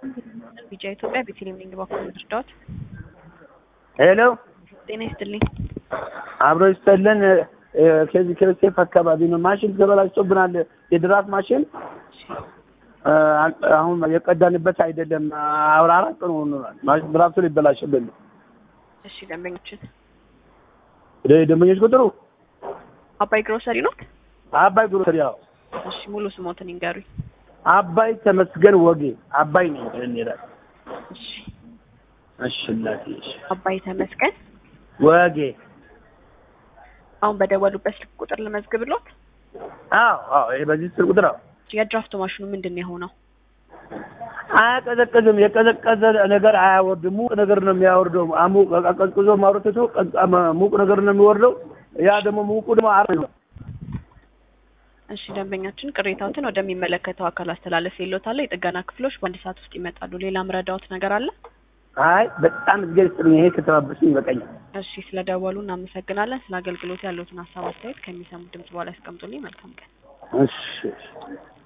ቢጫ ኢትዮጵያ ቤተልሔም ነኝ። እባክዎ እርዳዎት። ሄሎ ጤና ይስጥልኝ። አብሮ ይስጠልን። ከዚህ ከሴፍ አካባቢ ነው። ማሽን ተበላሽቶብናል። የድራት ማሽን አሁን የቀዳንበት አይደለም። አውራ አራት ቀን ሆኖናል። ማሽን ድራፍቱ ሊበላሽብን ነው። እሺ ደንበኞችን ደንበኞች ቁጥሩ አባይ ግሮሰሪ ነው። አባይ ግሮሰሪ። ያው እሺ ሙሉ ስሞትን ይንገሩኝ። አባይ ተመስገን ወጌ። አባይ ነው እንሄዳለን። እሺ እሺ እናቴ፣ እሺ አባይ ተመስገን ወጌ። አሁን በደወሉበት ስልክ ቁጥር ልመዝግብሎት። አዎ አዎ፣ ይሄ በዚህ ስልክ ቁጥር አዎ። የድራፍት ማሽኑ ምንድን ነው የሆነው? አያቀዘቅዝም። የቀዘቀዘ ነገር አያወርድም። ሙቅ ነገር ነው የሚያወርደው። አሙቅ ቀዝቅዞ ማውረድ ሙቅ ነገር ነው የሚወርደው። ያ ደግሞ ሙቁ ደግሞ አር ነው። እሺ ደንበኛችን ቅሬታዎትን ወደሚመለከተው አካል አስተላለፍ የሎታል። የጥገና ክፍሎች በአንድ ሰዓት ውስጥ ይመጣሉ። ሌላ ምረዳዎት ነገር አለ? አይ በጣም እግዜር ይስጥልኝ። ይሄ ከተባበስኝ ይበቃኛል። እሺ ስለደወሉ እናመሰግናለን። ስለ አገልግሎት ያለዎትን ሀሳብ አስተያየት ከሚሰሙ ድምጽ በኋላ ያስቀምጡልኝ። መልካም ቀን። እሺ